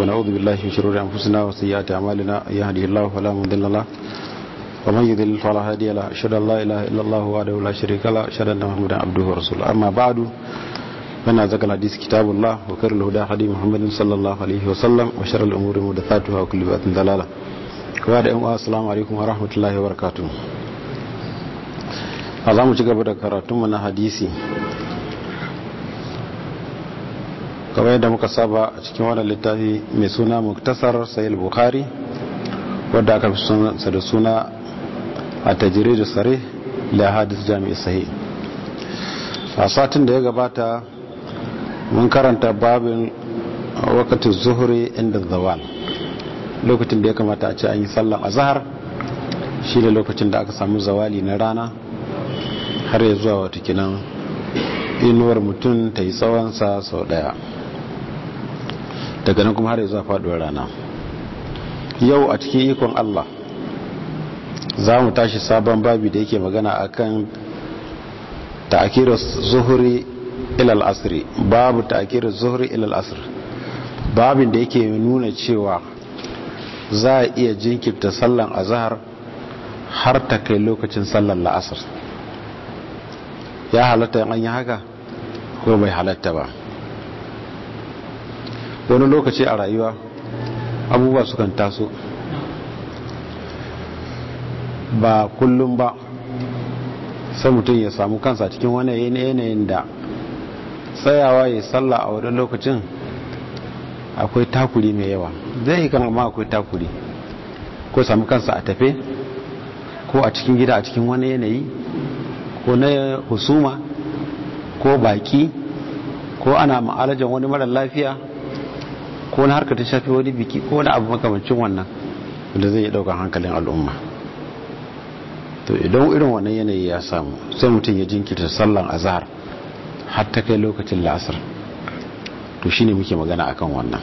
ونعوذ بالله من شرور أنفسنا وسيئات أعمالنا يهده الله فلا مضل له ومن يضلل فلا هادي له أشهد أن لا إله إلا الله وحده لا شريك له أشهد أن محمدا عبده ورسوله أما بعد فإن أزكى الحديث كتاب الله وخير الهدى هدي محمد صلى الله عليه وسلم وشر الأمور محدثاتها وكل بدعة ضلالة وبعد السلام عليكم ورحمة الله وبركاته a za mu ci gaba da karatunmu na hadisi kamar yadda muka saba a cikin wannan littafi mai suna muktasar sayil bukhari wadda aka fi sunansa da suna a tajiri da sare da hadis jami'i sahi a satin da ya gabata mun karanta babin wakatin zuhuri inda zawal lokacin da ya kamata a ce an yi sallan azahar shi da lokacin da aka samu zawali na rana har ya zuwa watakinan inuwar mutum ta yi tsawonsa sau daya daga nan kuma har ya zuwa faduwar rana yau a cikin ikon Allah za mu tashi sabon babi da yake magana akan ta'akirar zuhuri ilal asiri babu ta'akirar zuhuri ilal asiri babin da yake nuna cewa za a iya jinkirta sallan azahar har ta kai lokacin sallan la'asar ya halatta an yi haka ko bai halatta ba wani lokaci a rayuwa abubuwa sukan taso ba kullum ba sai mutum ya samu kansa cikin wani yanayin da tsayawa ya salla a wani lokacin akwai takuri mai yawa zai yi kan amma akwai takuri ko samu kansa a tafe ko a cikin gida a cikin wani yanayi ko na husuma ko baki ko ana ma'alajan wani mara lafiya ko na harkar ta shafi wani biki ko wani abu makamancin wannan da zai yi daukan hankalin al'umma to idan irin wannan yanayi ya samu sai mutum ya jinkirta sallan azhar har ta kai lokacin la'asar to shine muke magana akan wannan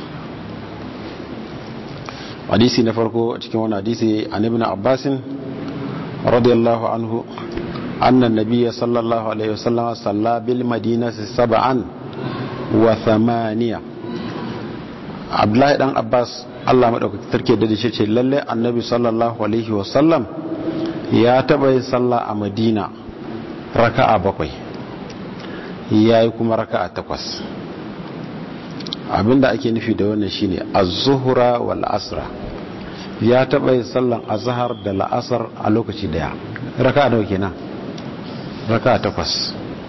hadisi na farko cikin wani hadisi an ibn abbasin radiyallahu anhu أن النبي صلى الله عليه وسلم صلى بالمدينة سبعا وثمانية عبد الله بن عباس Allah maɗaukaki tarke da shi ce lalle annabi sallallahu alaihi wasallam ya taɓa yin sallah a madina raka'a bakwai ya yi kuma raka'a takwas abinda ake nufi da wannan shine az-zuhra wal asra ya taɓa yin sallan azhar da la'asar a lokaci daya raka'a nawa kenan raka takwas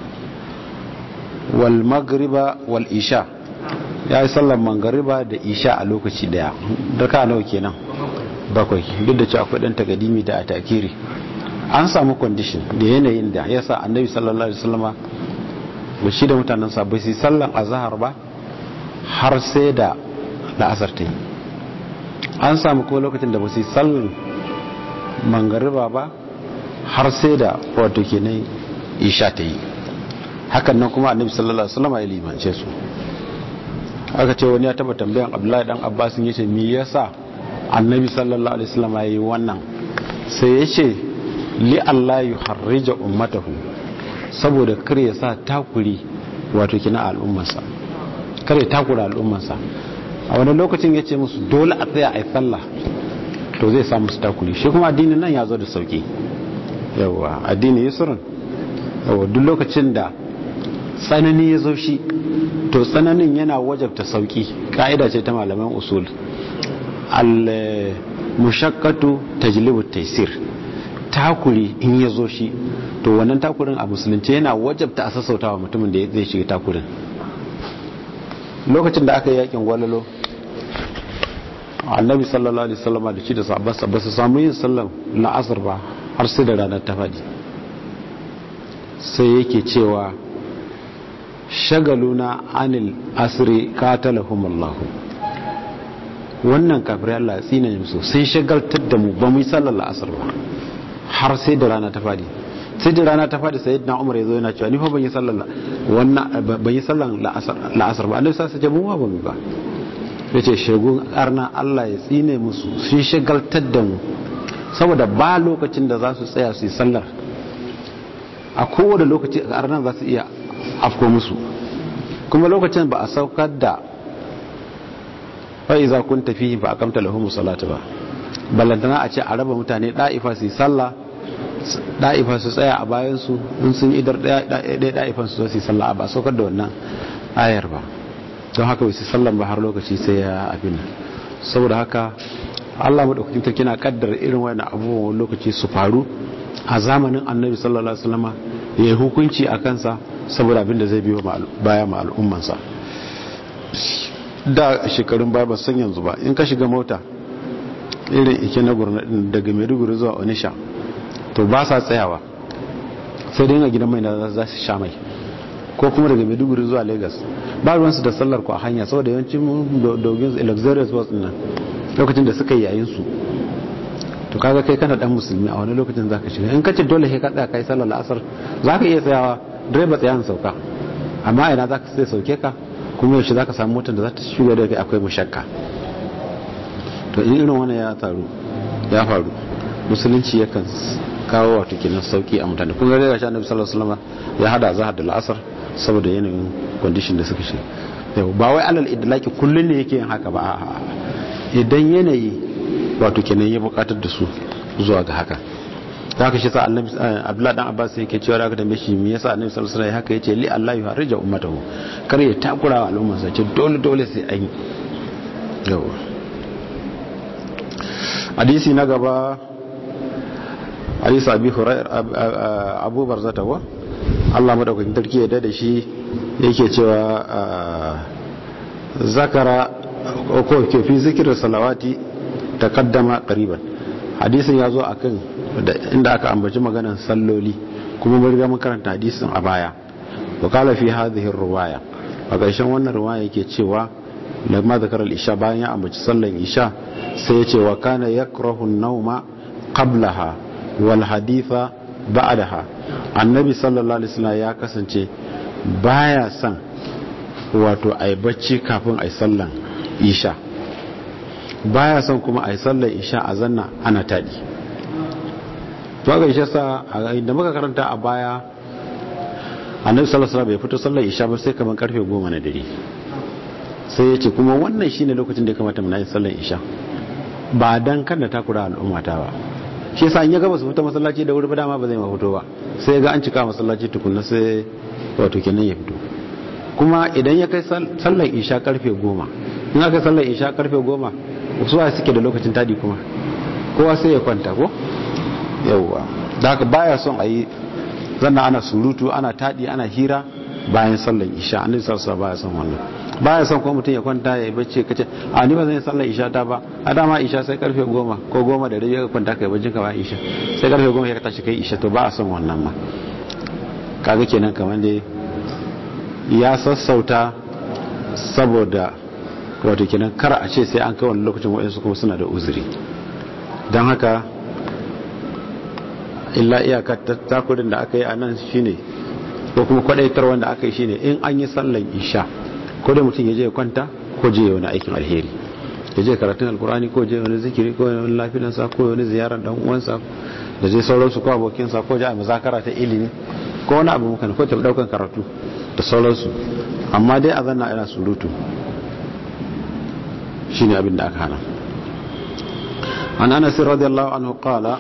wal magriba wal isha ya yi sallar mangariba da isha a lokaci daya raka nawa kenan bakwai duk da cewa akwai dan tagadimi da atakiri an samu condition da yanayin da ya sa annabi sallallahu alaihi wasallama ba shi da mutanen sa ba su sallan azhar ba har sai da la'asar ta yi an samu kuma lokacin da ba su sallan mangariba ba har sai da wato kenan isha ta yi hakan nan kuma annabi sallallahu alaihi wasallam ya limance su aka ce wani ya taba tambayan abdullahi dan abbas yace me yasa annabi sallallahu alaihi wasallam ya yi wannan sai yace li allah yuharrija ummatahu saboda kar ya sa takuri wato kina al'ummarsa kar ya takura al'ummarsa a wani lokacin yace musu dole a tsaya a yi sallah to zai sa musu takuri shi kuma addinin nan ya zo da sauki yawa addini yusrun yawa duk lokacin da tsanani ya zo shi to tsananin yana wajabta sauki ka'ida ce ta malaman usul al mushaqqatu tajlibu taysir takuri in ya zo shi to wannan takurin a musulunci yana wajabta a sassautawa mutumin da zai shiga takurin lokacin da aka yi yakin gwalalo annabi sallallahu alaihi wasallam da shi da sahabbansa ba su samu yin sallan la'asar ba har sai da ranar ta faɗi sai yake cewa shagaluna anil asiri katalahumullahu wannan kafirai Allah tsina ne musu sai shagaltar da mu ba mu yi sallar la'asar ba har sai da rana ta faɗi sai da rana ta faɗi sai na umar ya zo yana cewa ni fa ban yi sallar wannan ban yi sallar la'asar ba annabi sai ce mu ba mu ba yace shagun arna Allah ya tsine musu sun shagaltar da mu saboda ba lokacin da za su tsaya su yi sallar a kowane lokaci a ranar za su iya afko musu kuma lokacin ba a saukar da fa iza kunta fihi fa aqamta lahum salata ba ballantana a ce a raba mutane da'ifa su yi sallah da'ifa su tsaya a bayan su in sun idar ɗaya da'ifan su su yi sallah ba saukar da wannan ayar ba don haka wasu sallan ba har lokaci sai ya abin saboda haka Allah madaukakin ta kina kaddara irin wani abubuwan lokaci su faru a zamanin annabi sallallahu alaihi wasallama ya yi hukunci a kansa saboda abin da zai biyo baya ma al'ummansa da shekarun baya ba san yanzu ba in ka shiga mota irin ike na gurnadin daga maiduguri zuwa onisha to ba sa tsayawa sai dai a gidan mai na za su sha mai ko kuma daga maiduguri zuwa lagos ba ruwansu da sallar ku a hanya saboda yawancin dogin luxurious bus nan lokacin da suka yi yayin su to kaga kai kana dan musulmi a wani lokacin zaka shiga in kace dole sai ka tsaya kai sallar asar zaka iya tsayawa direba tsayan sauka amma ina zaka sai sauke ka kuma yaushe zaka samu motar da za ta shiga da kai akwai mushakka to in irin wannan ya taru ya faru musulunci yakan kawo wato kenan sauki a mutane kun ga daga shi annabi sallallahu alaihi wasallam ya hada zahar da al'asar saboda yanayin condition da suka shi yau ba wai alal idlaki kullun ne yake yin haka ba a'a idan yanayi wato kenan ya bukatar da su zuwa ga haka ta haka shi sa annabi abdullahi dan abbas yake cewa da aka tambaye shi me yasa annabi sallallahu alaihi wasallam haka yace li allah yuharrija ummatahu kar ya takura wa al'umma sa ce dole dole sai an yi yawa hadisi na gaba hadisi abi hurairah abu barzata wa Allah madaukakin tarki ya da shi yake cewa zakara ko ke fi zikirin salawati taqaddama qariban hadisin yazo akan inda aka ambaci maganar salloli kuma mun riga mun karanta hadisin a baya wa kala fi hadhihi ruwaya a ƙarshen wannan ruwaya yake cewa lamma zakar al-isha bayan ya ambaci sallan isha sai ya ce wa kana yakrahu an-nawma qablaha wal haditha ba'daha annabi sallallahu alaihi wasallam ya kasance baya son wato ai bacci kafin ai sallan isha baya son kuma ai sallan isha a zanna ana tadi to ga isha sa da muka karanta a baya annabi sallallahu alaihi wasallam bai fito sallan isha ba sai kamar karfe 10 na dare sai ya ce kuma wannan shine lokacin da ya kamata mu yi sallan isha ba dan kada takura al'umma ta ba shi yasa in ya gaba su fita masallaci da wuri ba dama ba zai ma fito ba sai ga an cika masallaci tukunna sai wato kenan ya fito kuma idan ya kai sallar isha karfe goma in aka sallar isha karfe goma su wa suke da lokacin tadi kuma kowa sai ya kwanta ko yawwa da haka baya son a yi zanna ana surutu ana tadi ana hira bayan sallar isha annabi sallallahu baya son wannan baya son kuma mutum ya kwanta ya yi bacci kace a ni ba zan yi sallar isha ta ba a dama isha sai karfe goma ko goma da rabi ka kwanta kai bacci ka ba isha sai karfe goma ya tashi kai isha to ba a son wannan ma kaga kenan kamar dai ya sassauta saboda wato kenan kar a ce sai an kai wani lokacin wa'insu kuma suna da uzuri don haka illa iyaka takurin da aka yi a nan shine ko kuma kwadaitar wanda aka yi shine in an yi sallan isha ko da mutum ya je kwanta ko je wani aikin alheri ya je karatun alkurani ko je wani zikiri ko wani lafiyansa ko wani ziyarar dan uwansa da je sauransu ko abokinsa ko je a muzakara ta ilimi ko wani abu mukan ko ta daukan karatu da sauransu amma dai a zanna ina surutu shine abin da aka hana an anas radiyallahu anhu qala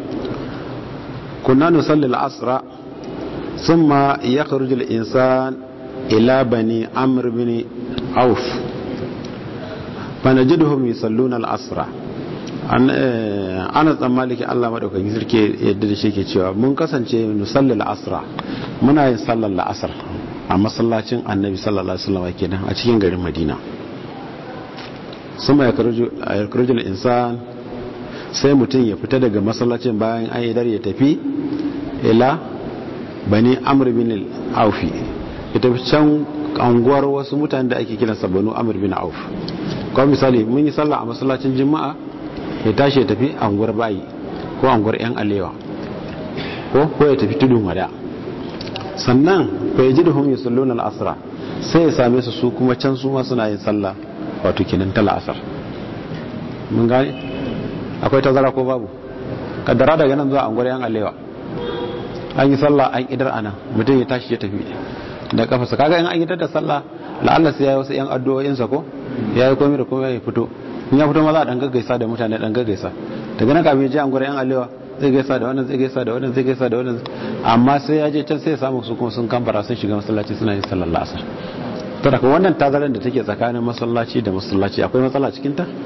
kunna nusalli al-asra thumma yakhruju al-insan ila bani amr bin auf fanajiduhum yusalluna al-asra an ana tsammaliki Allah madaukakin sarki yadda da shi ke cewa mun kasance nusalli al-asra muna yin sallar la'asar a masallacin annabi sallallahu alaihi wasallam kenan a cikin garin madina suma ya karujul insan sai mutum ya fita daga masallacin bayan an idar ya tafi ila bani amr bin aufi ya tafi can anguwar wasu mutane da ake kiransa banu amr bin auf kawai misali mun yi sallah a masallacin juma'a ya tashi ya tafi anguwar bayi ko anguwar yan alewa ko ko ya tafi tudun wada sannan bai ji da hum yusalluna al-asra sai ya same su su kuma can su ma suna yin sallah wato kenan ta la'asar mun gane akwai tazara ko babu kaddara daga nan zuwa anguwar yan alewa an yi sallah an idar ana mutum ya tashi ya tafi da kafasa kaga in an idar da sallah la'alla sai ya yi wasu 'yan addu'o'insa ko ya yi komai da komai ya fito in ya fito ma za a ɗan gaggaisa da mutane ɗan gaggaisa daga nan kafin je an gwada 'yan alewa zai gaisa da wannan zai gaisa da wannan zai gaisa da wannan amma sai ya je can sai ya samu su kuma sun kambara sun shiga masallaci suna yin sallar la'asar to daga wannan tazarar da take tsakanin masallaci da masallaci akwai matsala cikin ta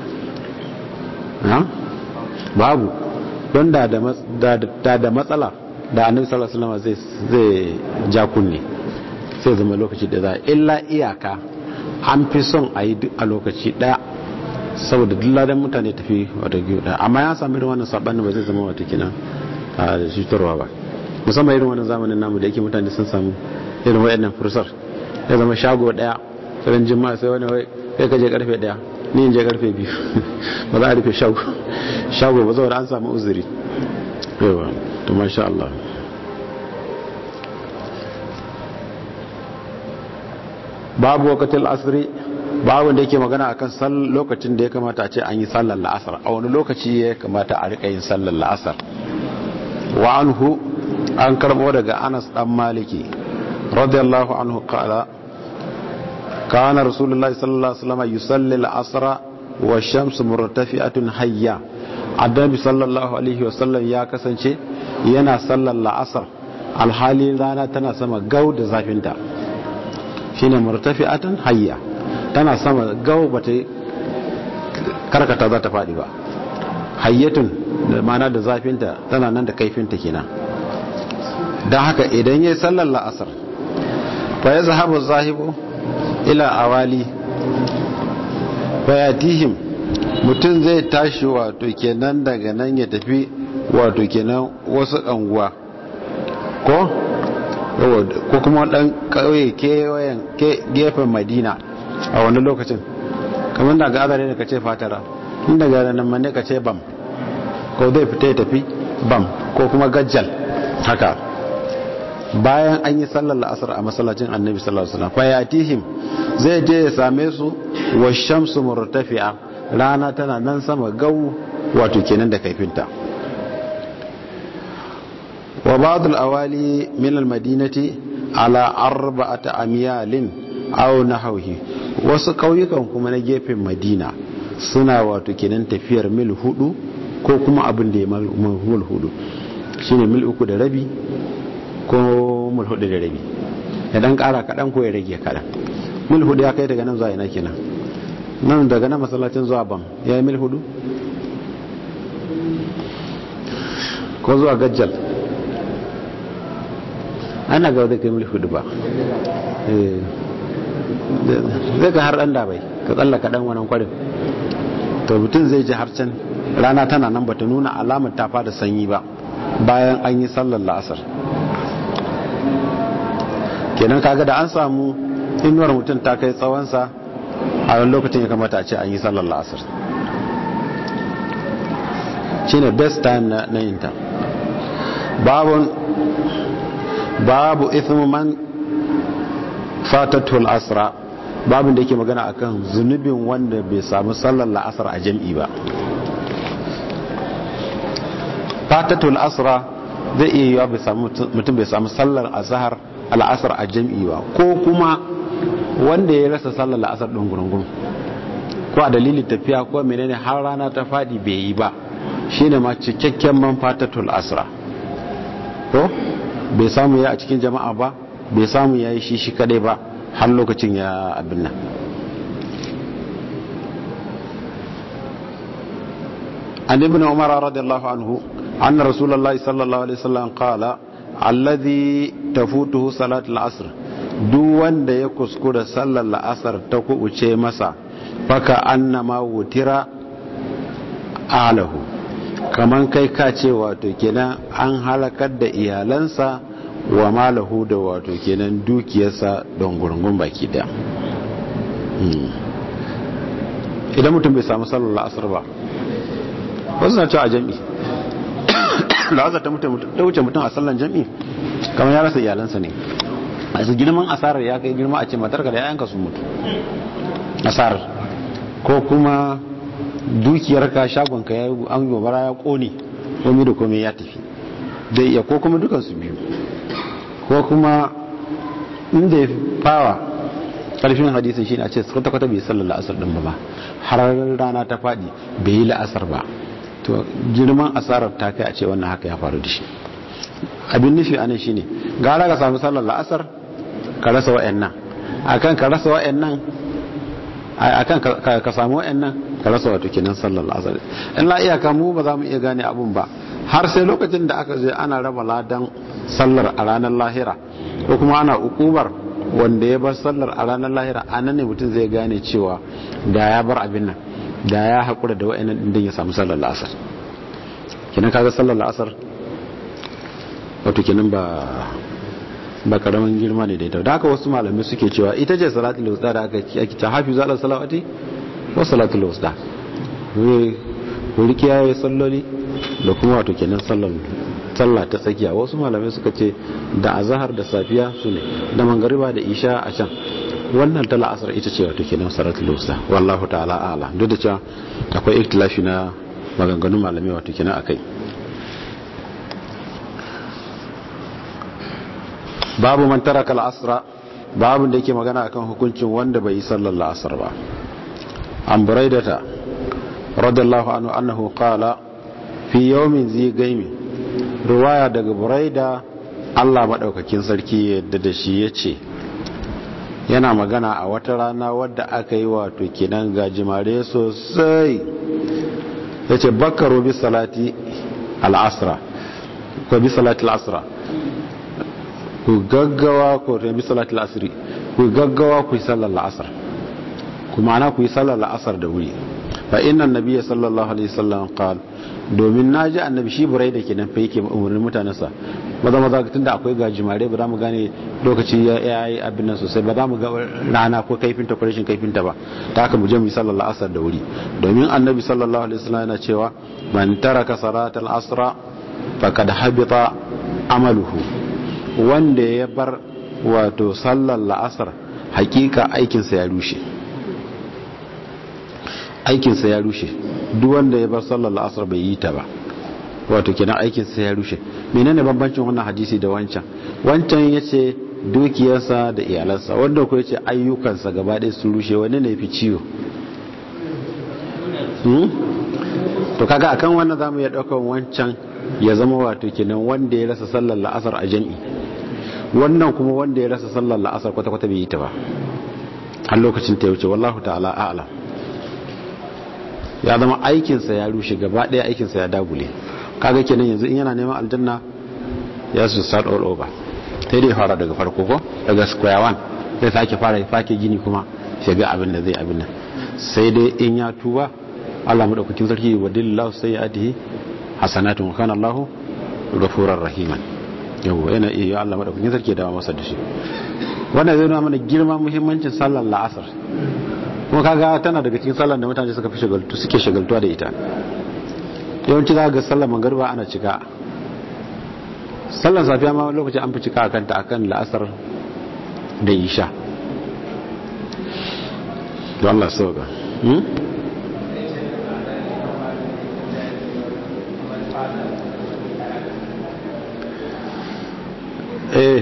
babu don da da matsala da annabi sallallahu alaihi wasallam zai zai ja kunne sai zama lokaci da za illa iyaka an fi son a yi duk a lokaci daya saboda duk ladan mutane tafi wata biyu daya amma ya sami irin wannan sabanin ba zai zama wata kina a cutarwa ba musamman irin wannan zamanin namu da yake mutane sun samu irin wayannan fursar ya zama shago daya ran jima'a sai wani wai kai ka je karfe daya ni in je karfe biyu ba za a rufe shago shago ba saboda an samu uzuri yawa to masha Allah babu wakatil asri babu da yake magana akan lokacin da ya kamata a ce an yi sallar la'asar a wani lokaci ya kamata a rika yin sallar la'asar wa anhu an karbo daga Anas dan Maliki radiyallahu anhu qala kana rasulullahi sallallahu alaihi wasallam yusalli al-asr wa shamsu murtafi'atun hayya annabi sallallahu alaihi wasallam ya kasance yana sallar la'asar alhali rana tana sama gau da zafinta shine murtafi'atun hayya tana sama gau bata karkata za ta faɗi ba hayyatun da mana da zafinta tana nan da kaifinta kenan don haka idan ya yi sallar la'asar fa ya zahabu zahibu ila awali fayatihim mutum zai tashi wato kenan daga nan ya tafi wato kenan wasu anguwa ko ko kuma dan kauye kewayen gefen madina a wani lokacin kamar da ga azare da ka ce fatara inda ga nan manne ka ce bam ko zai fita ya tafi bam ko kuma gajjal haka bayan an yi sallar la'asar a masallacin annabi sallallahu alaihi wasallam fayatihim zai je ya same su wa shamsu murtafi'a rana tana nan sama gau wato kenan da kaifinta wa ba'd al-awali min al-madinati ala arba'ati amyalin aw nahwihi wasu kauyukan kuma na gefen madina suna wato kenan tafiyar mil hudu ko kuma abin da ya mil hudu shine mil uku da rabi ko mil hudu da rabi ya dan kara kadan ko ya rage kadan mil hudu ya kai daga nan zuwa ina kenan nan daga nan masallacin zuwa bam ya yi mil hudu ko zuwa gajjal ana ga wadda kai mil hudu ba zai ka har dan da bai ka tsallaka dan wannan kwarin to mutum zai ji har can rana tana nan bata nuna alamar ta fada sanyi ba bayan an yi sallar la'asar kenan kaga da an samu inuwar mutum ta kai tsawonsa a wani lokacin ya kamata a ce an yi sallar la'asar shi ne best time na yinta babu ithmu man fatatul asra babin da yake magana akan zunubin wanda bai samu sallar la'asar a jam'i ba fatatul asra zai iya yiwa mutum bai samu sallar azhar al'asar a jam'i ba ko kuma wanda ya rasa sallar la'asar ɗin gurungun ko a dalilin tafiya ko menene har rana ta faɗi bai yi ba shine ma cikakken man fatatul asra ko bai samu ya a cikin jama'a ba bai samu ya yi shi shi kadai ba har lokacin ya abin nan an ibn umar radiyallahu anhu anna rasulullahi sallallahu alaihi wasallam qala alladhi tafutuhu salatul asr duk wanda ya kuskura sallar la'asar ta kubuce masa faka annama wutira alahu kaman kai ka ce wato kenan an halakar da iyalansa wa malahu da wato kenan dukiyarsa don gurgun baki daya idan mutum bai samu sallar la'asar ba wasu na cewa a jam'i la'asar ta wuce mutum a sallar jam'i kamar ya rasa iyalansa ne a su girman asarar ya kai girma a ce matarka da yayanka sun mutu asarar ko kuma dukiyarka shagonka ya yi an gobara ya kone komi da komi ya tafi da iya ko kuma dukansu biyu ko kuma inda ya fawa karfin hadisin shine a ce kwata kwata bai sallar la'asar din ba har rana ta fadi bai yi la'asar ba to girman asarar ta kai a ce wannan haka ya faru da shi abin nufi anan shine gara ka samu sallar la'asar ka rasa wa'annan akan ka rasa wa'annan akan ka samu wa'annan ka rasa wato kenan sallar la'asar in la iyaka mu ba za mu iya gane abun ba har sai lokacin da aka je ana raba ladan sallar a ranar lahira ko kuma ana ukubar wanda ya bar sallar a ranar lahira a nan ne mutum zai gane cewa da ya bar abin nan da ya haƙura da wa'annan din ya samu sallar la'asar kenan kaga sallar la'asar wato kenan ba ba karamin girma ne da ita da haka wasu malamai suke cewa ita ce salatul wusta da aka ake ta hafizu ala salawati wa salatul wusta wuri kiyaye salloli da kuma wato kenan sallar sallah ta tsakiya wasu malamai suka ce da azahar da safiya su ne da mangariba da isha a can wannan ta la'asar ita ce wato kenan salatul wusta wallahu ta'ala a'lam duk da cewa akwai ikhtilafi na maganganun malamai wato kenan akai babu man taraka al-asra babu da yake magana akan hukuncin wanda bai yi sallar la'asar ba an buraidata radiyallahu anhu annahu qala fi yawmin zi gaimi riwaya daga buraida Allah madaukakin sarki yadda da shi yace yana magana a wata rana wadda aka yi wato kinan gajimare sosai yace bakkaru bi salati al-asra ko bi salati al-asra ku gaggawa ku rabi salatul asri ku gaggawa ku yi sallar la'asar ku ma'ana ku yi sallar la'asar da wuri fa inna nabiyya sallallahu alaihi wasallam qal domin naji annabi shi burai da kenan fa yake umurnin mutanensa maza maza tunda akwai gajimare ba za mu gane lokaci ya yi abin nan sosai ba za mu ga rana ko kaifinta ko rashin kaifinta ba ta haka mu je mu yi sallar la'asar da wuri domin annabi sallallahu alaihi wasallam yana cewa man taraka salatal asra faqad habita amaluhu wanda ya bar wato sallar la'asar hakika aikinsa ya rushe aikinsa ya rushe duk wanda ya bar sallar la'asar bai yi ta ba wato kenan aikinsa ya rushe menene bambancin wannan hadisi da wancan wancan ya ce dukiyarsa da iyalansa wanda ko ya ce ayyukansa gaba ɗaya sun rushe wani ne fi ciwo to kaga akan wannan zamu iya ɗaukar wancan ya zama wato kenan wanda ya rasa sallar la'asar a jami'i wannan kuma wanda ya rasa sallar la'asar kwata-kwata bai yi ta ba har lokacin ta wuce wallahu ta'ala a'ala ya zama aikinsa ya rushe gaba ɗaya aikinsa ya dagule kaga kenan yanzu in yana neman aljanna ya su start all over sai dai fara daga farko ko daga square one sai sake fara fake gini kuma shiga abin da zai abin nan sai dai in ya tuba Allah madaukakin sarki wa dillahu sayyi'atihi hasanatun kana Allahu ghafurur rahiman yau yana iya Allah madaukakin sarki da masa da shi wannan zai nuna mana girman muhimmancin sallar la'asar kuma kaga tana daga cikin sallar da mutane suka fi shagaltu suke shagaltuwa da ita yawanci za ga sallar magariba ana cika sallar safiya ma lokaci an fi cika akan ta akan la'asar da isha don Allah sauka eh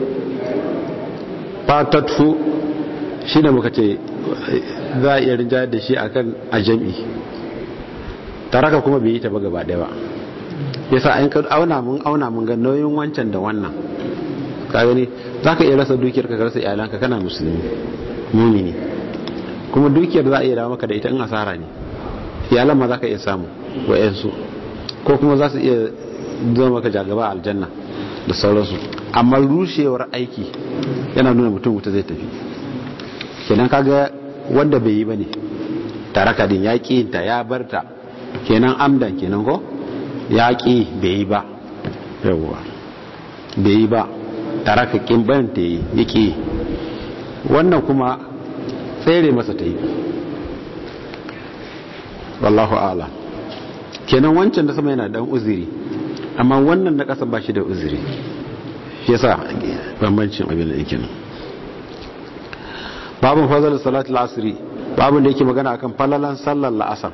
fatatfu shi da muka ce za a iya rinjayar da shi akan ajami taraka kuma bai yi ta ba gaba daya ba yasa an ka auna mun auna mun ga nauyin wancan da wannan ka gani za ka iya rasa dukiyar ka rasa iyalanka kana musulmi mumini kuma dukiyar za a iya dawo maka da ita in asara ne iyalan ma za ka iya samu wa'yansu ko kuma za su iya zama maka jagaba aljanna da sauransu amma rushewar aiki yana nuna mutum wuta zai tafi kenan kaga wanda bai yi ba ne taraka din ya ƙi ta ya barta kenan amdan kenan ko ya ƙi bai yi ba yawwa bai yi ba taraka ƙin bayan ta yi ya ƙi wannan kuma tsere masa ta yi wallahu ala kenan wancan da sama yana dan uziri amma wannan na ƙasa ba shi da uziri yasa bambancin abin da yake babin fazal salat al-asri babin da yake magana akan falalan sallar la'asar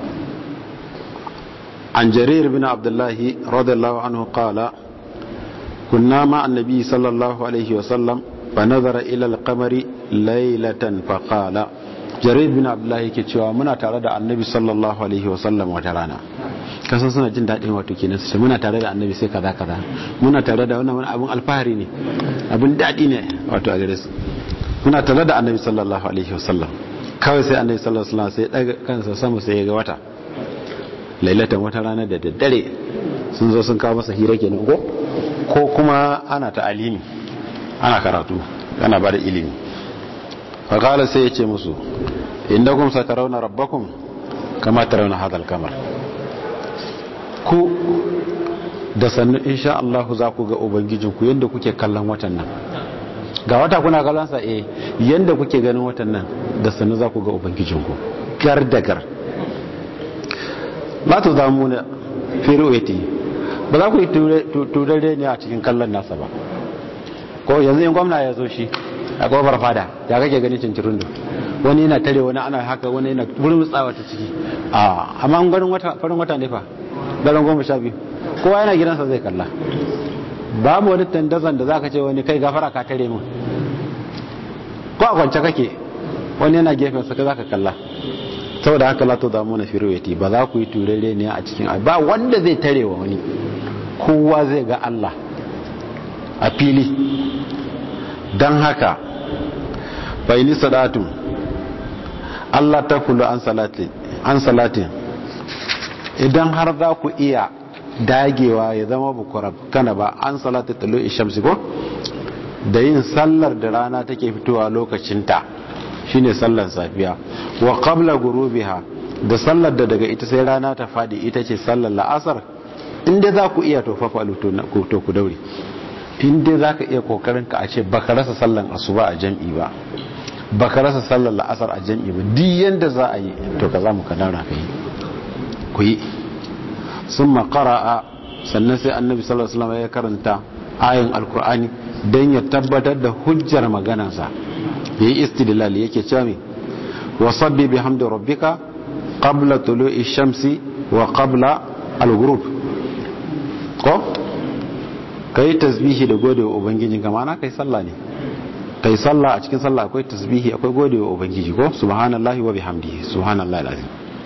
an jarir bin abdullah radiyallahu anhu qala kunna ma annabi sallallahu alaihi wa sallam fa nazara ila al-qamari laylatan faqala jarir bin abdullahi yake cewa muna tare da annabi sallallahu alaihi wasallam wata rana kasan suna jin daɗin wato kenan su muna tare da annabi sai kaza kaza muna tare da wannan abun alfahari ne abun daɗi ne wato a gare su muna tare da annabi sallallahu alaihi wasallam kawai sai annabi sallallahu alaihi wasallam sai daga kansa sama sai ya ga wata lailatan wata rana da daddare sun zo sun kawo masa hira kenan ko ko kuma ana ta alimi ana karatu ana bada ilimi fa qala sai ya ce musu innakum satarawna rabbakum kama tarawna hadal kamar ku da sannu insha Allah za ku ga ubangijinku yadda kuke kallon watan nan ga wata kuna kallon sa eh yadda kuke ganin watan nan da sannu za ku ga ubangijinku gar da gar la tu zamuna fi ru'yati ba za ku yi turare ne a cikin kallon nasa ba ko yanzu in gwamna ya zo shi a kofar fada ya kake ganin cincirin wani yana tare wani ana haka wani yana burmutsawa ta ciki a amma ganin wata farin wata ne fa daren goma sha biyu kowa yana gidansa zai kalla babu wani tandazan da zaka ce wani kai gafara ka tare min ko a kwance kake wani yana gefen sa zaka kalla saboda haka la to da mu na firwati ba za ku yi turere ne a cikin ba wanda zai tare wa wani kowa zai ga Allah a fili dan haka bai ni sadatu Allah ta kulu an salatin an salatin idan har za ku iya dagewa ya zama bukura kana ba an salata talo ishamsi ko da yin sallar da rana take fitowa lokacinta shine sallar safiya wa qabla gurubiha da sallar da daga ita sai rana ta fadi ita ce sallar la'asar inda za ku iya to fafalu to ku daure inda za ka iya kokarin ka a ce baka rasa sallar asuba a jam'i ba baka rasa sallar la'asar a jam'i ba duk yanda za a yi to ka za mu ka daura ka yi ku yi sun makara'a sannan sai annabi sallallahu alaihi wasallam ya karanta ayin alkur'ani don ya tabbatar da hujjar maganansa ya yi istidlal yake cewa me wa sabbi bihamdi rabbika qabla tulu'i shamsi wa qabla al-ghurub ko kai tasbihi da gode wa ubangiji kama na kai sallah ne kai sallah a cikin sallah akwai tasbihi akwai gode wa ubangiji ko subhanallahi wa bihamdihi subhanallahi alazim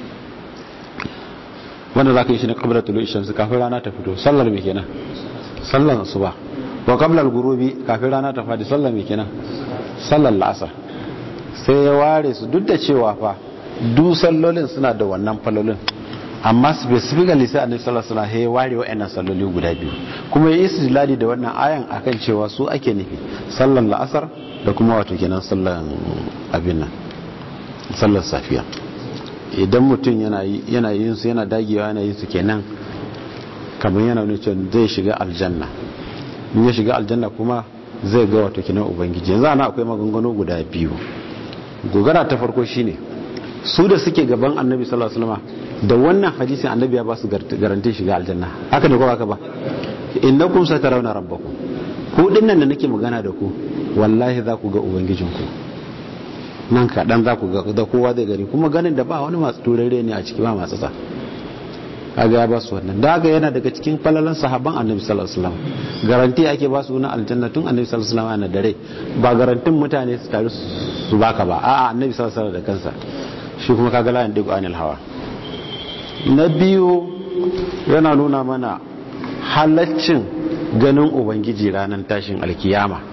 wanda za ka yi shi ne kabla tulu ishamsu kafin rana ta fito sallar mai kenan sallar asuba wa kabla gurubi kafin rana ta fadi sallar mai kenan sallar la'asar sai ya ware su duk da cewa fa du sallolin suna da wannan falolin amma specifically sai annabi sallallahu alaihi wasallam ya ware wa'annan salloli guda biyu kuma ya istidlali da wannan ayan akan cewa su ake nufi sallar la'asar da kuma wato kenan sallar abin nan sallar safiya idan mutum yana yin su yana dagewa yana yin su kenan kamar yana nuna cewa zai shiga aljanna in ya shiga aljanna kuma zai ga wato kenan ubangiji yanzu ana akwai maganganu guda biyu gogara ta farko shine su da suke gaban annabi sallallahu alaihi wasallam da wannan hadisin annabi ya ba su garantin shiga aljanna haka ne ko haka ba innakum satarawna rabbakum ku dinnan da nake magana da ku wallahi za ku ga ubangijinku nan kaɗan za ku ga da kowa zai gani kuma ganin da ba wani masu turare ne a ciki ba masu sa kaga ya ba su wannan da haka yana daga cikin falalan sahabban annabi sallallahu alaihi wasallam garanti ake ba su na aljanna tun annabi sallallahu alaihi wasallam yana da rai ba garantin mutane su taru su baka ba a'a annabi sallallahu alaihi wasallam da kansa shi kuma kaga la yandiku anil hawa na biyu yana nuna mana halaccin ganin ubangiji ranar tashin alkiyama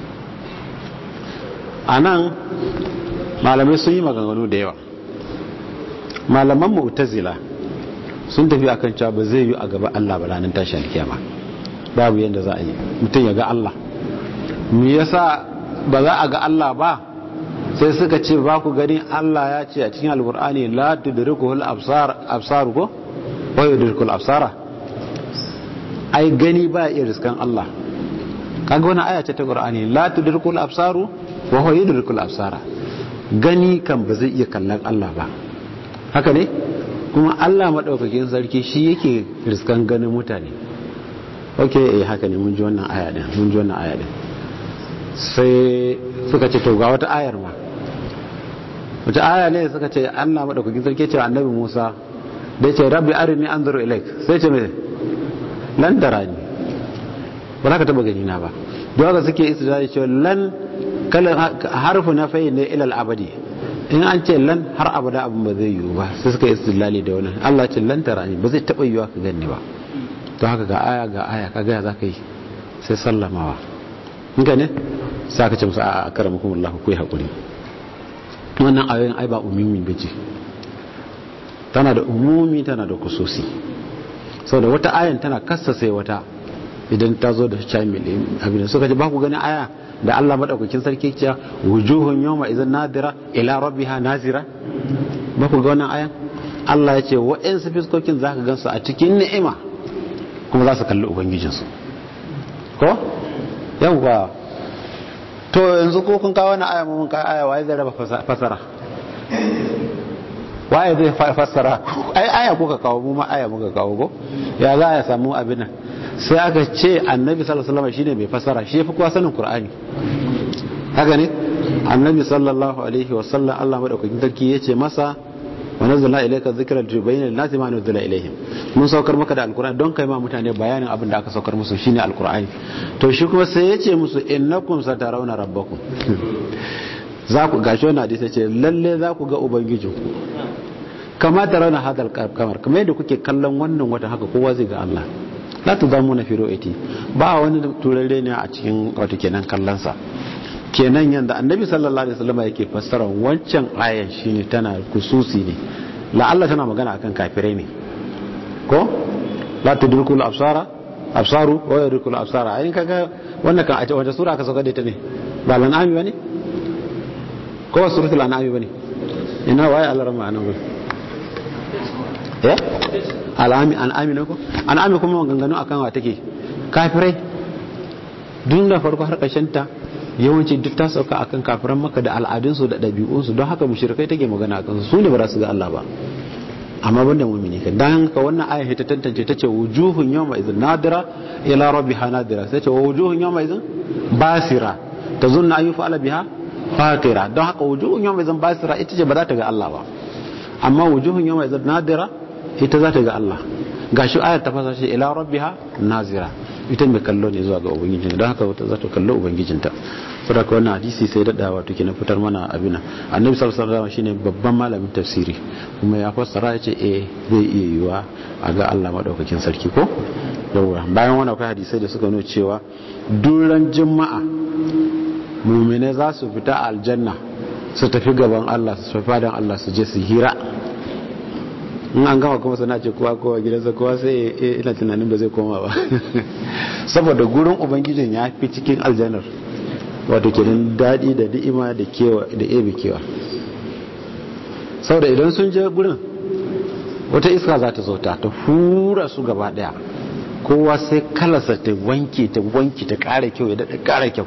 a nan malamai sun yi maganganu da yawa malaman mu'tazila sun tafi akan cewa ba zai yi a gaba Allah ba ranar tashi alkiyama babu yadda za a yi mutum ya ga Allah me yasa ba za a ga Allah ba sai suka ce ba ku gani Allah ya ce a cikin alkur'ani la tudrikuhul absar absar ko wa yudrikul absara ai gani ba iya riskan Allah kaga wannan aya ce ta qur'ani la tudrikul absaru wa huwa yudrikul absara gani kan ba zai iya kallon Allah ba haka ne kuma Allah madaukakin sarki shi yake riskan ganin mutane ok eh haka ne mun ji wannan aya din mun ji wannan aya din sai suka ce to ga wata ayar ma wata aya ne suka ce Allah madaukakin sarki ce annabi Musa da ya ce rabbi arini anzuru ilaik sai ce me lan tarani ba za ka taba gani na ba don haka suke istidlali cewa lan kalan harfu na fayi ne ilal abadi in an ce lan har abada abin ba zai yiwu ba sai suka yi istilali da wannan Allah ce lan tarani ba zai taba yiwa ka gani ba to haka ga aya ga aya ka ga za ka yi sai sallamawa in ka ne sai ka ce musu a karamakum Allah ku yi hakuri wannan ayoyin ai ba umumi bace tana da umumi tana da kususi saboda wata ayan tana kassa sai wata idan ta zo da shamil abin suka ce ba ku gani aya da Allah madaukakin sarki ce wujuhun yawma idan nadira ila rabbiha nazira ba ku ga wannan ayan Allah ya ce wa'ansu fiskokin zaka gansu a cikin ni'ima kuma za su kalli ubangijinsu ko yawwa to yanzu ko kun kawo wani aya mun kawo aya waye zai raba fasara waye zai fassara ai aya kuka kawo mu ma aya muka kawo go ya za a samu abin nan sai aka ce annabi sallallahu alaihi wasallam shine mai fassara shi yafi kowa sanin qur'ani haka ne annabi sallallahu alaihi wasallam Allah madaukakin sarki yace masa wa nazzalna ilayka dhikra tubayyana lin-nasi ma nuzila ilayhim mun saukar maka da alqur'ani don kai ma mutane bayanin abin da aka saukar musu shine alqur'ani to shi kuma sai yace musu innakum satarawna rabbakum za ku gashi wannan hadisi ce lalle za ku ga ubangijinku kama tarawna hadal kamar kamar yadda kuke kallon wannan wata haka kowa zai ga Allah la tudamuna fi ru'yati ba wani turare ne a cikin wato kenan kallon sa kenan yanda annabi sallallahu alaihi wasallam yake fassara wancan ayan shine tana kususi ne la'alla tana magana akan kafirai ne ko la tudrikul absara absaru wa yudrikul absara ayin kaga wannan kan a wata sura aka sauka da ita ne ba lan'ami bane ko suratul an'ami bane ina waye Allah rama anan ba eh al'ami al'ami ne ko al'ami kuma maganganu akan wa take kafirai duk da farko har ƙarshen ta yawanci duk ta sauka akan kafiran maka da al'adunsu da ɗabi'unsu don haka mushrikai take magana akan su ne ba za su ga Allah ba amma banda mu'mini kan dan ka wannan aya ta tantance tace wujuhun yawma idhin nadira ila rabbiha nadira sai ce wujuhun yawma idhin basira tazunna an yuf'ala biha fatira don haka wujuhun yawma idhin basira ita ce ba za ta ga Allah ba amma wujuhun yawma idhin nadira ita za ta ga Allah gashi ayar ta fasa shi ila rabbiha nazira ita mai kallo ne zuwa ga ubangijinta don haka wata za ta kallo ubangijinta saboda ka wannan hadisi sai dada wato kina fitar mana abina annabi sallallahu alaihi wasallam shine babban malamin tafsiri kuma ya fassara ya ce eh zai iya yiwa a ga Allah madaukakin sarki ko yawa bayan wannan akwai hadisai da suka nuna cewa duran juma'a mu'mine za su fita aljanna su tafi gaban Allah su tafi fadan Allah su je su hira in an gama kuma sana ce kowa kowa gidansa kowa sai ina tunanin ba zai koma ba saboda gurin ubangijin ya fi cikin aljanar wato kenan daɗi da ni'ima da kewa da ebe kewa saboda idan sun je gurin wata iska za ta zauta ta hura su gaba daya kowa sai kalasa ta wanke ta wanke ta ƙara kyau ya daɗa ƙara kyau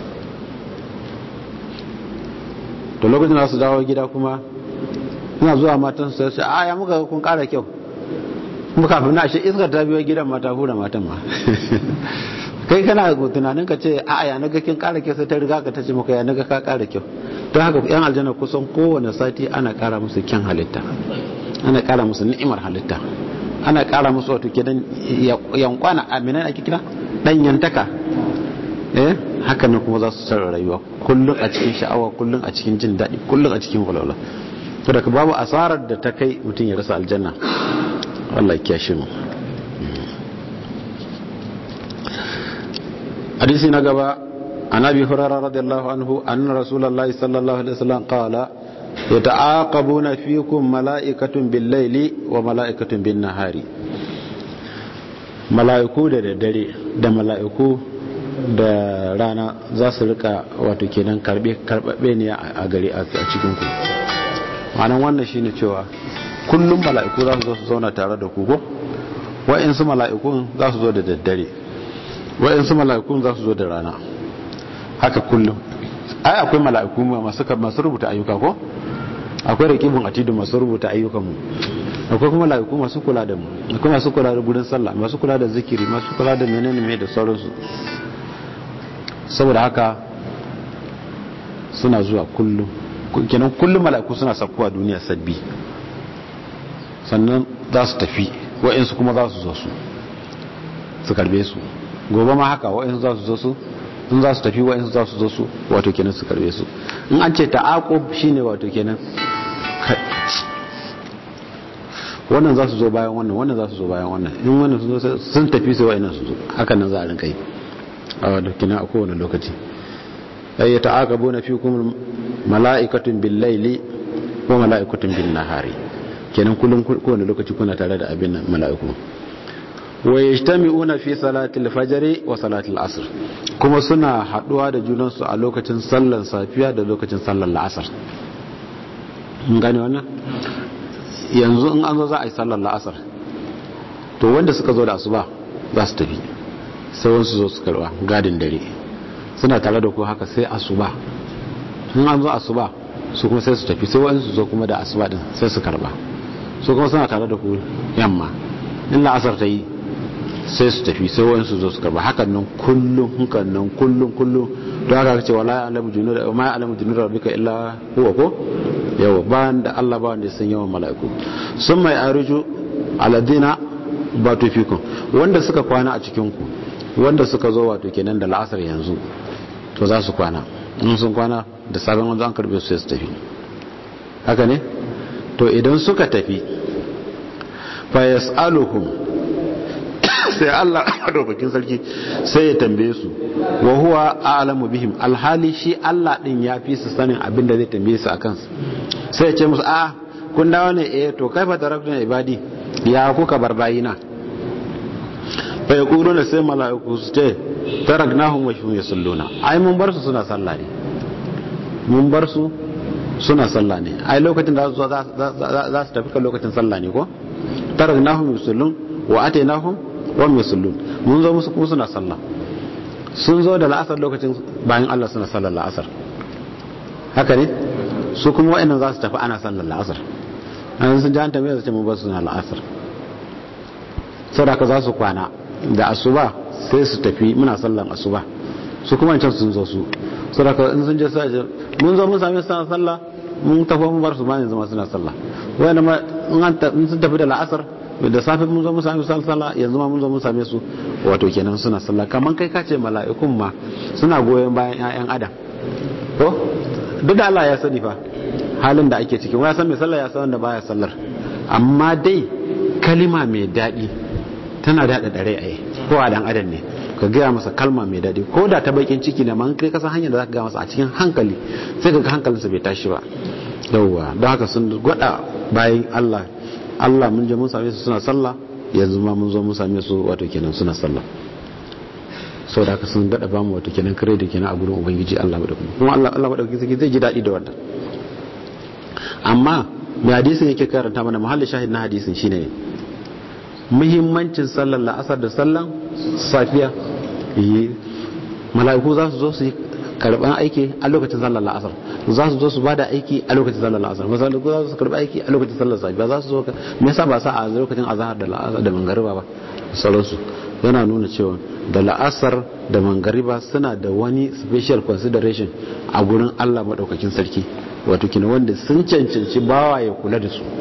to lokacin za su dawo gida kuma suna zuwa matan su sai a ya muka kun kara kyau kuma kafin na shi iskar ta biyo gidan mata hura matan ma kai kana tunanin ka ce a ya naga kin kara kyau sai ta riga ka ta ce maka ya naga ka kara kyau don haka yan aljanna kusan kowane sati ana kara musu kyan halitta ana kara musu ni'imar halitta ana kara musu wato kidan yankwana aminan ake kira danyantaka eh haka ne kuma za su sarra rayuwa kullum a cikin sha'awa kullum a cikin jin daɗi kullum a cikin walwala to daga babu asarar da ta kai mutum ya rasa aljanna Allah ya shi mu hadisi na gaba an abi hurairah radiyallahu anhu anna rasulullahi sallallahu alaihi wasallam qala yata'aqabuna fikum mala'ikatun bil-laili wa mala'ikatun bin-nahari mala'iku da daddare da mala'iku da rana za su rika wato kenan karbe karbabe ne a gari a cikin ku ma'anan wannan shine cewa kullum mala'iku za su zo su zauna tare da ku ko wa'insu mala'ikun za su zo da daddare wa'insu mala'ikun za su zo da rana haka kullum ai akwai mala'iku masu masu rubuta ayyuka ko akwai raqibun atidu masu rubuta ayyukan mu akwai kuma mala'iku masu kula da mu akwai masu kula da gurin sallah masu kula da zikiri masu kula da menene mai da sauransu saboda haka suna zuwa kullum kenan kullum mala'iku suna sakkuwa duniya sabbi sannan za su tafi wa'insu kuma za su zo su su karbe su gobe ma haka wa'insu za su zo su in za su tafi wa'in za su zo su wato kenan su karbe su in an ce ta'aqub shine wato kenan wannan za su zo bayan wannan wannan za su zo bayan wannan in wannan sun zo sun tafi sai wa'in su zo hakan nan za a rinka yi a wato kenan a kowane lokaci ay ta'aqabuna fikum mala'ikatun bil laili wa mala'ikatun bin nahari kenan kullum kowane lokaci kuna tare da abin mala'iku wa yajtami'una fi salati al-fajr wa salati al-asr kuma suna haduwa da junan su a lokacin sallar safiya da lokacin sallar la'asar mun gane wannan yanzu in an zo za a yi sallar la'asar to wanda suka zo da asuba za su tafi sai wasu zo su karba gadin dare suna tare da ku haka sai asuba in an zo asuba su kuma sai su tafi sai wa'in su zo kuma da asuba din sai su karba su kuma suna tare da ku yamma in la'asar ta yi sai su tafi sai wa'in su zo su karba hakan nan kullum hakan nan kullum kullum don haka ce wala alamu junud ma alamu junud rabbika illa huwa ko yawa ba da Allah ba wanda ya san yawan mala'iku sun mai arju aladina ba tufikun wanda suka kwana a cikin ku wanda suka zo wato kenan da la'asar yanzu to za su kwana in sun kwana da sabon wanzu an karbe su sai su tafi haka ne to idan suka tafi fa yas'aluhum sai Allah madaukakin sarki sai ya tambaye su wa huwa a'lamu bihim alhali shi Allah din ya fi su sanin abin da zai tambaye su akan su sai ya ce musu a kun dawo ne eh to kai fa tarakna ibadi ya kuka bar bayina fa yaquluna sai mala'iku su ce taraknahum wa hum yusalluna ai mun bar su suna sallah ne mun bar su suna sallah ne ai lokacin da za su tafi kan lokacin sallah ne ko taraknahum yusallun wa atainahum wa hum yusallun mun zo musu kuma suna sallah sun zo da la'asar lokacin bayan Allah suna sallar la'asar haka ne su kuma wa'annan za su tafi ana sallar la'asar an sun ji an tambaye su ce mun bar suna la'asar saboda za su kwana da asuba sai su tafi muna sallan asuba su kuma can sun zo su saboda in sun je sai mun zo mun sami suna sallah mun tafi mun bar su ba ne zama suna sallah wanda ma in sun tafi da la'asar da safe mun zo mun sami sallah yanzu ma mun zo mun same su wato kenan suna sallah kaman kai kace mala'ikun ma suna goyon bayan ƴaƴan adam ko duk da Allah ya sani fa halin da ake ciki wani san mai sallah ya san wanda baya sallar amma dai kalima mai daɗi tana daɗa ɗare a ko a dan adam ne ka gaya masa kalma mai daɗi ko da ta bakin ciki ne man kai kasan hanyar da za ka gaya masa a cikin hankali sai ka ga hankalinsa bai tashi ba yauwa don haka sun gwada bayan Allah Allah mun je mun same su suna sallah yanzu ma mun zo mun same su wato kenan suna sallah sau da haka sun daɗa ba mu wato kenan kare da kenan a gurin ubangiji Allah madaukakin kuma Allah Allah madaukakin zai ji daɗi da wannan amma mai hadisin yake karanta mana mahallin shahid na hadisin shine muhimmancin sallar la'asar da sallan safiya mala'iku za su zo su yi karban aiki a lokacin sallar la'asar za su zo su bada aiki a lokacin sallar la'asar mala'iku za su karba aiki a lokacin sallar safiya za su zo me yasa ba sa a lokacin azhar da la'asar da mangariba ba sauransu yana nuna cewa da la'asar da mangariba suna da wani special consideration a gurin Allah madaukakin sarki wato kina wanda sun cancanci bawa ya kula da su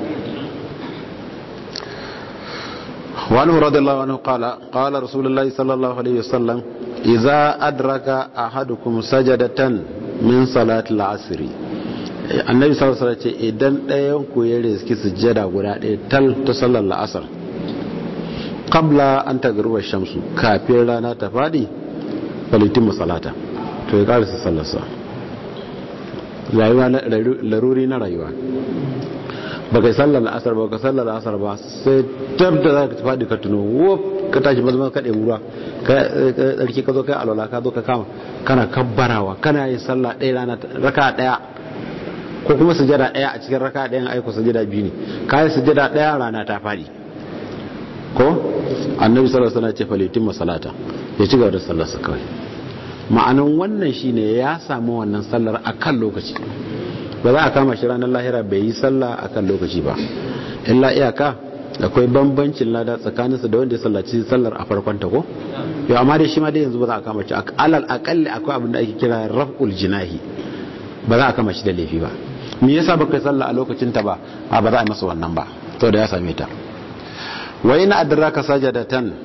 وعنه رضي الله عنه قال قال رسول الله صلى الله عليه وسلم إذا أدرك أحدكم سجدة من صلاة العصر annabi sallallahu alaihi wasallam ce idan ɗayan ku ya riski sujjada guda ɗaya tal ta sallar la'asar qabla an tagruba shamsu kafin rana ta fadi falitin salata to ya karasa sallarsa rayuwa laruri na rayuwa ba kai sallar asar ba ka sallar asar ba sai tab da za ka faɗi ka tuno wuf ka tashi mazman ka ɗebi ruwa ka ɗarki ka zo kai alwala ka zo ka kama kana kabbarawa kana yin sallah ɗaya rana raka ɗaya ko kuma sujada ɗaya a cikin raka ɗayan aiko sujada biyu ne ka yi sujada ɗaya rana ta faɗi ko annabi sallallahu alaihi wasallam ce falitin masalata ya ci gaba da sallarsa kawai ma'anan wannan shine ya samu wannan sallar akan lokaci ba za a kama shi ranar lahira bai yi sallah a kan lokaci ba illa iyaka akwai bambancin lada tsakaninsa da wanda ya sallaci sallar a farkon ta ko yau amma dai shi ma dai yanzu ba za a kama shi alal akalli akwai abin da ake kira raf'ul jinahi ba za a kama shi da laifi ba me yasa baka sallah a lokacin ta ba a ba za a masa wannan ba to da ya same ta wa ina adraka sajadatan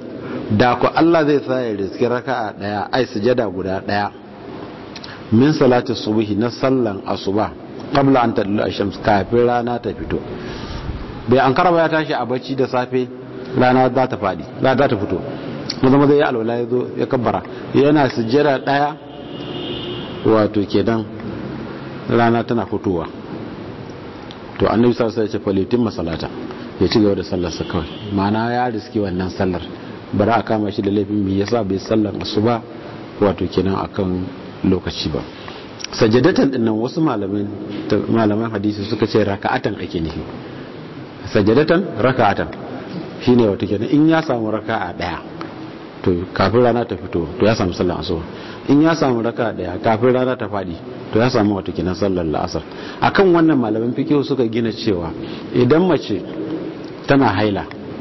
da ku Allah zai sa ya riski raka'a daya ai sujada guda daya min salati subhi na sallan asuba qabla an tadlu ash-shams kafin rana ta fito bai an karaba ya tashi a bacci da safe rana za ta fadi rana za ta fito maza maza ya alwala ya zo ya kabbara yana sujjada daya wato kenan rana tana fitowa to annabi sallallahu alaihi wasallam ya ce falitin masalata ya ci gaba da sallar sa kawai ma'ana ya riski wannan sallar bara a kama shi da laifin me yasa bai sallar asuba wato kenan akan lokaci ba sajadatan dinnan wasu malaman malaman hadisi suka ce raka'atan ake nufi sajadatan raka'atan shine wato kenan in ya samu raka'a daya to kafin rana ta fito to ya samu sallar asuba in ya samu raka'a daya kafin rana ta fadi to ya samu wato kenan sallar la'asar akan wannan malaman fiqh suka gina cewa idan mace tana haila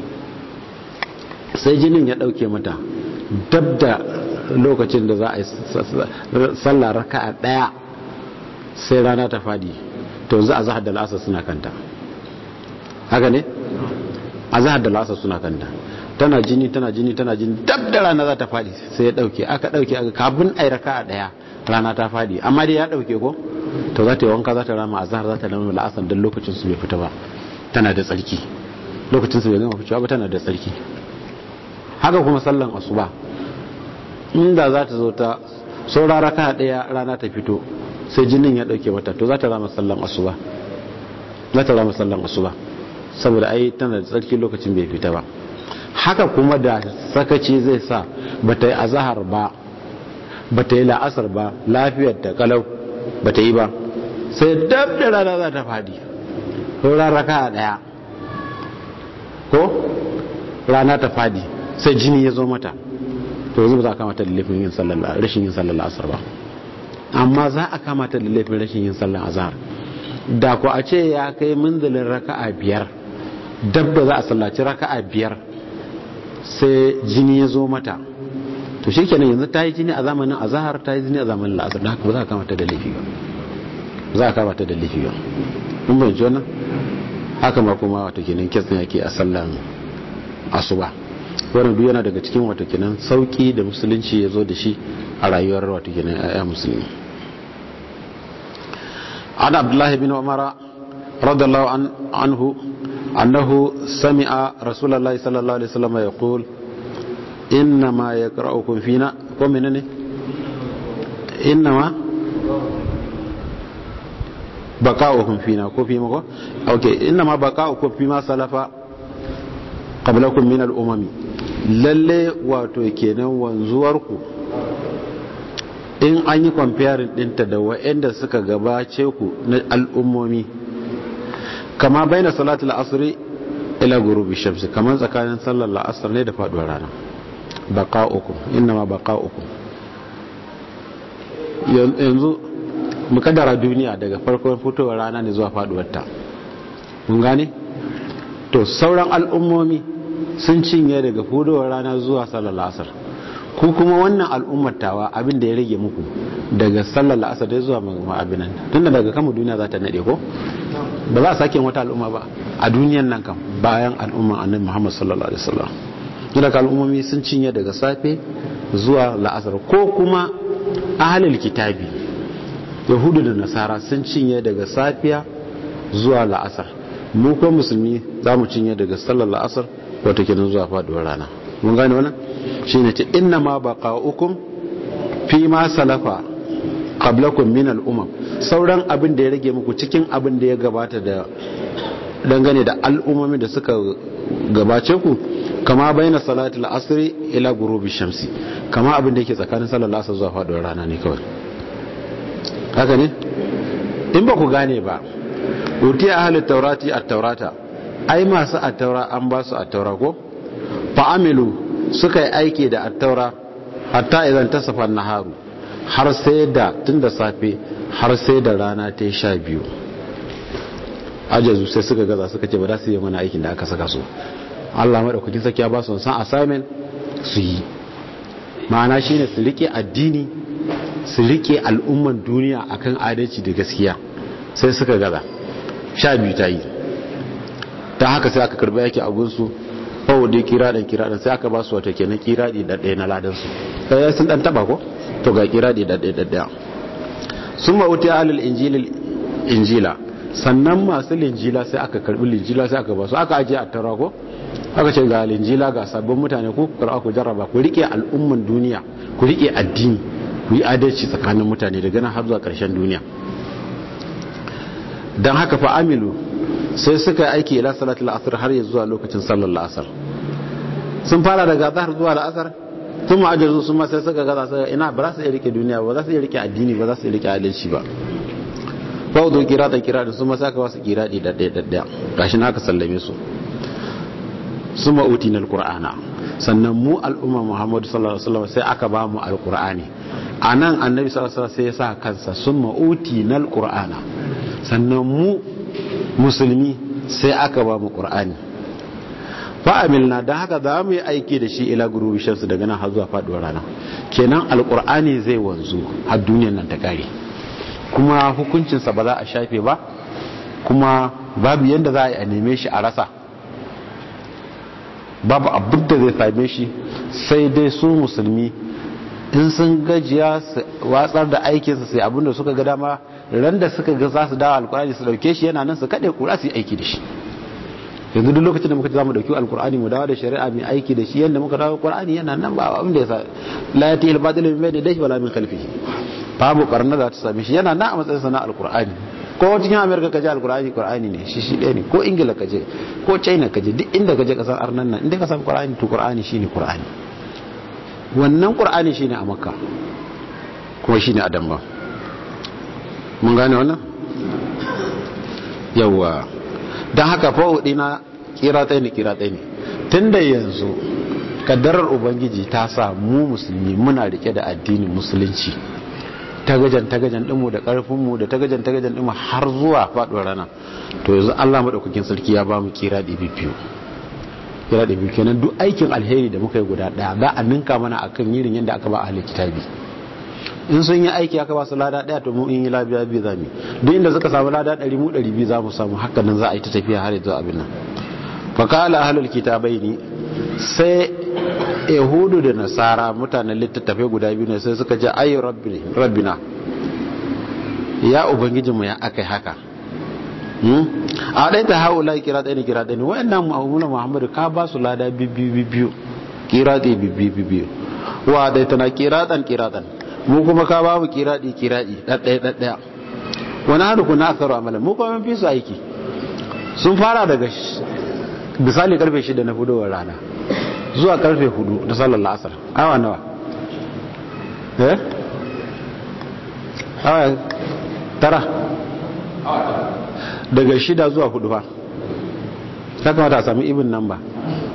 sai jinin ya dauke mata dab da lokacin da za a yi sallar raka'a daya sai rana ta fadi to yanzu a zahar da la'asar suna kanta haka ne a zahar da la'asar suna kanta tana jini tana jini tana jini dab da rana za ta fadi sai ya dauke aka dauke aka kafin ai raka'a daya rana ta fadi amma dai ya dauke ko to za ta yi wanka za ta rama a zahar za ta rama la'asar don lokacin su bai fita ba tana da tsarki lokacin su bai gama fitowa ba tana da tsarki haka kuma sallan asuba inda za ta zo ta saura raka daya rana ta fito sai jinin ya dauke mata to za ta rama sallan asuba za ta rama sallan asuba saboda ai tana da tsarki lokacin bai fita ba haka kuma da sakaci zai sa bata yi azahar ba bata yi la'asar ba lafiyar ta kalau bata yi ba sai dab da rana za ta fadi saura raka daya ko rana ta fadi sai jini ya zo mata to yanzu ba za a kamata da laifin yin sallar rashin yin sallar asar ba amma za a kamata da laifin rashin yin sallar azhar da ku a ce ya kai munzalin raka'a biyar dab da za a sallaci raka'a biyar sai jini ya zo mata to shikenan yanzu ta yi jini a zamanin azhar ta yi jini a zamanin la'asar da haka ba za a kamata da laifi ba za a kamata da laifi ba mun bayyana wannan haka ma kuma wato kenan kesin yake a sallan asuba wannan duk yana daga cikin wato kenan sauki da musulunci ya zo da shi a rayuwar wato kenan ayya musulmi an abdullahi bin umara radiyallahu anhu annahu sami'a rasulullahi sallallahu alaihi wasallam yaqul innama yaqra'ukum fina ko menene innama baqa'ukum fina ko fi mako okay innama baqa'ukum fi ma salafa qablakum min al-umami lalle wato kenan wanzuwarku in an yi comparing dinta da waɗanda suka gabace ku na al'ummomi kama baina salatul asri ila gurubi shamsi kamar tsakanin sallar la'asar ne da faduwar rana baqa'ukum innama baqa'ukum yanzu mukaddara duniya daga farkon fitowar rana ne zuwa faduwar ta mun gane to sauran al'ummomi sun cinye daga fudowar rana zuwa sallar la'asar ku kuma wannan al'ummar tawa abin da ya rage muku daga sallar la'asar da zuwa ma'abinan tunda daga kama duniya za ta nade ko ba za a sake wata al'umma ba a duniyan nan kam bayan al'umman annabi muhammad sallallahu alaihi wasallam daga al'ummomi sun cinye daga safe zuwa la'asar ko kuma ahalil kitabi yahudu da nasara sun cinye daga safiya zuwa la'asar mu ko musulmi za mu cinye daga sallar la'asar wata kenan zuwa faduwar rana mun gane wannan shine ce inna ma baqa'ukum fi ma salafa qablakum min al-umam sauran abin da ya rage muku cikin abin da ya gabata da dangane da al'ummomin da suka gabace ku kama baina salatul asri ila ghurubi shamsi kama abin da yake tsakanin sallar asr zuwa faduwar rana ne kawai haka ne in ba ku gane ba utiya ahlut taurati at-taurata ai masu attaura an ba su attaura ko fa'amilu suka yi aiki da attaura hatta idan ta safar naharu har sai da tun da safe har sai da rana ta yi sha biyu ajazu sai suka gaza suka ce ba za su yi mana aikin da aka saka su allah maɗaukakin saki ya ba su san assignment su yi ma'ana shine su rike addini su rike al'umman duniya akan adalci da gaskiya sai suka gaza sha biyu ta yi ta haka sai aka karba yake a gunsu bawo dai kiraɗin kiraɗin sai aka ba su wata kenan kiraɗi ɗaɗɗaya na ladansu ɗaya sun ɗan taɓa ko to ga kiraɗi ɗaɗɗaya ɗaɗɗaya sun ma'uti alil injila sannan masu linjila sai aka karɓi linjila sai aka ba su aka ajiye a tara ko aka ce ga linjila ga sabbin mutane ku karɓa ku jarraba ku riƙe al'umman duniya ku riƙe addini ku yi adalci tsakanin mutane daga nan har zuwa ƙarshen duniya don haka fa amilu sai suka yi aiki ila salatul asr har ya zuwa lokacin sallar la'asar sun fara daga zahar zuwa la'asar tun ma'ajazu sun ma sai suka gaza sai ina ba za su iya rike duniya ba za su iya rike addini ba za su iya rike adalci ba ba wuzo kira da kira da sun ma saka wasu kira da ɗaya ɗaya gashi na aka sallame su su ma'uti na alƙur'ana sannan mu al'umma muhammadu sallallahu alaihi wasallam sai aka ba mu alƙur'ani a nan annabi sallallahu alaihi wasallam sai ya sa kansa sun ma'uti na alƙur'ana sannan mu musulmi sai aka ba mu ƙur'ani fa'amilna don haka za mu yi aiki da shi ila gurubi shamsu daga nan har zuwa faɗuwar rana kenan alƙur'ani zai wanzu har duniyar nan ta ƙare kuma hukuncinsa ba za a shafe ba kuma babu yadda za a yi a neme shi a rasa babu abin da zai same shi sai dai su musulmi in sun gajiya su watsar da aikinsa sai abinda suka ga dama ran da suka ga za su dawo alkur'ani su dauke shi yana nan su kaɗe kura su yi aiki da shi yanzu duk lokacin da muka za mu dauki alkur'ani mu dawo da shari'a mai aiki da shi yadda muka dawo alkur'ani yana nan ba abin da ya sa la yati al batil min bayni dahi wala min khalfihi babu barna za ta same shi yana nan a matsayin sana alkur'ani ko cikin amerika kaje alkur'ani qur'ani ne shi shi ɗaya ne ko ingila kaje ko china kaje duk inda kaje kasar arnan nan inda ka samu qur'ani to qur'ani shine qur'ani wannan qur'ani shine a makka kuma shine a damba mun gane wannan yawa don haka fa'udi na kiratai ne kiratai ne tun da yanzu kaddarar ubangiji ta sa mu musulmi muna rike da addinin musulunci tagajan tagajan dinmu da karfinmu da tagajan tagajan dinmu har zuwa faduwar rana to yanzu Allah madaukakin sarki ya ba mu kira ɗibi biyu kira ɗibi kenan duk aikin alheri da muka yi guda ɗaya za a ninka mana akan yirin yadda aka ba ahli kitabi in sun yi aiki aka ba su lada daya to mu in yi labiya biyu za mu duk inda suka samu lada ɗari mu ɗari biyu za mu samu haka nan za a yi ta tafiya har yanzu abin nan fakala ahlul kitabai ne sai yahudu da nasara mutanen littattafai guda biyu ne sai suka ce ayi rabbina ya ubangijinmu ya aka yi haka a ɗaya ta hau lai kira ɗaya ne kira ɗaya ne wa'annan mu'amulan muhammadu ka ba su lada biyu biyu kira ɗaya biyu biyu wa ɗaya tana kira ɗan kira ɗan mu kuma ka ba mu kiraɗi kiraɗi ɗaɗɗaya ɗaɗɗaya wani hannu kuna akaru amalan mu kuma fi su aiki sun fara daga misali karfe shida na fudowar rana zuwa karfe hudu da sallar la'asar awa nawa eh awa tara daga shida zuwa hudu fa ta kamata a sami ibin nan ba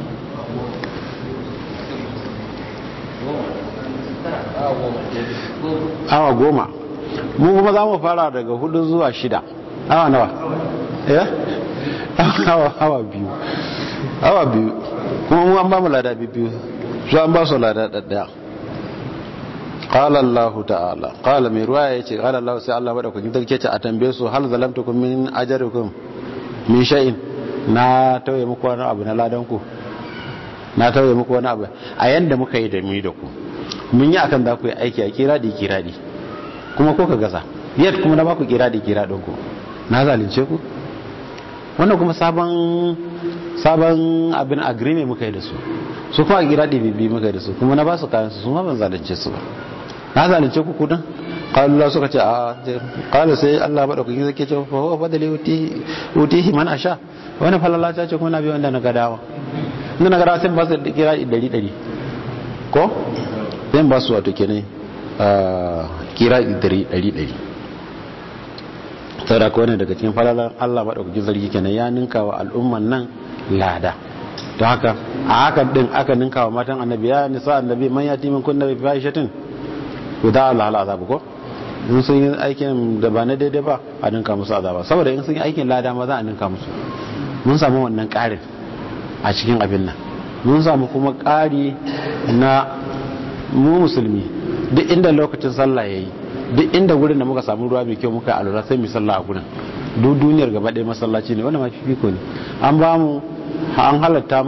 awa goma mu kuma za mu fara daga hudu zuwa shida awa nawa ya awa awa biyu awa biyu kuma mu an ba mu lada biyu su an ba su lada ɗaɗɗaya قال الله تعالى قال mai ruwa ya ce قال الله sai Allah madaukakin sarki ce a tambaye su hal zalamtukum min ajrikum min shay'in na tauye muku wani abu na ladan ku na tauye muku wani abu a yanda muka yi da mi da ku mun yi akan za ku yi aiki a kiradi kiradi kuma ko ka gasa yadda kuma na baku kiradi kiradin ku na zalunce ku wannan kuma sabon sabon abin agreement muka yi da su su kuma kiradi bibi muka yi da su kuma na ba su kayan su su ma ban zalunce su ba na zalunce ku kudin kalula suka ce a kala sai Allah ba dauki zake ce fa huwa fadali uti utihi man asha wani falala ta ce kuma na biyo wanda na gadawa inda na gadawa sai ba su kira 100 ko zan ba su wato kenan kira 100 saboda ko ne daga cikin falalan Allah madaukakin sarki kenan ya ninka wa al'umman nan lada to haka a hakan din aka ninka wa matan annabi ya nisa annabi man yati min kunna bi fahishatin guda Allah ala azabu ko in sun yi aikin da ba na daidai ba a ninka musu azaba saboda in sun yi aikin lada ma za a ninka musu mun samu wannan ƙarin a cikin abin nan mun samu kuma ƙari na mu musulmi duk inda lokacin sallah yayi duk inda gurin da muka samu ruwa mai kyau muka alura sai mu sallah a gurin duk duniyar gaba ɗaya masallaci ne wannan ma fifiko ne an ba mu an halatta mana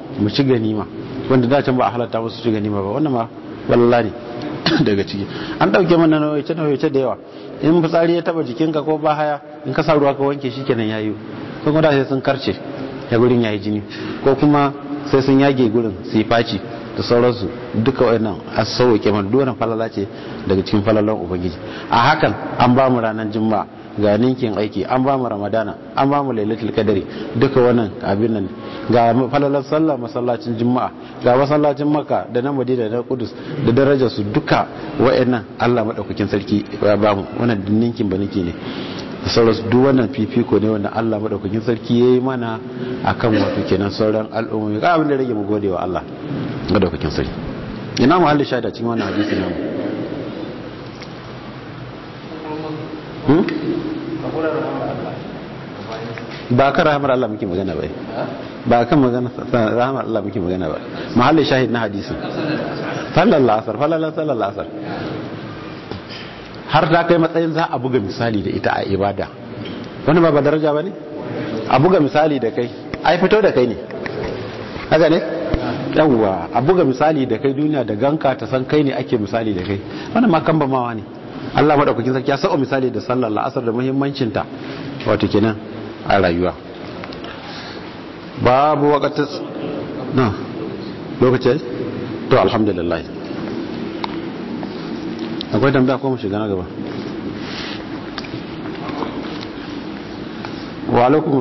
mu ci ganima wanda da can ba a halatta musu ci ganima ba wannan ma wallahi ne daga ciki an dauke mana nauyace nauyace da yawa in fitsari ya taba jikinka ko ba haya in ka sa ruwa ka wanke shi kenan yayi ko kuma da sai sun karce ya gurin yayi jini ko kuma sai sun yage gurin su yi faci da sauransu duka wannan a sauke mana duwannan falala ce daga cikin falalan ubangiji a hakan an ba mu ranar juma'a ga ninkin aiki an ba mu ramadana an ba mu lailatul kadari duka wannan abin nan ga falalan sallah masallacin juma'a ga masallacin maka da na madina da na kudus da darajar su duka wa'annan Allah madaukakin sarki ya ba mu wannan ninkin ba nake ne da sauransu duk wannan fifiko ne wanda Allah madaukakin sarki yayi mana akan wato kenan sauran al'ummomi ga abin da rage mu gode wa Allah madaukakin sarki ina mu halin shaida cikin wannan hadisi namu ba kan rahamar Allah muke magana ba ba kan magana rahamar Allah muke magana ba mahallin shahid na hadisin sallallahu asar sallallahu asar har ta kai matsayin za a buga misali da ita a ibada wani ba ba daraja ba ne a buga misali da kai ai fito da kai ne haka ne yawwa a buga misali da kai duniya da ganka ta san kai ne ake misali da kai wannan ma kan mawa ne Allah madaukakin sarki ya sa'o misali da sallar la'asar da muhimmancinta wato kenan a rayuwa babu wakatar na lokacin to alhamdulillah akwai tambaya ko mu shiga na gaba wa alaikum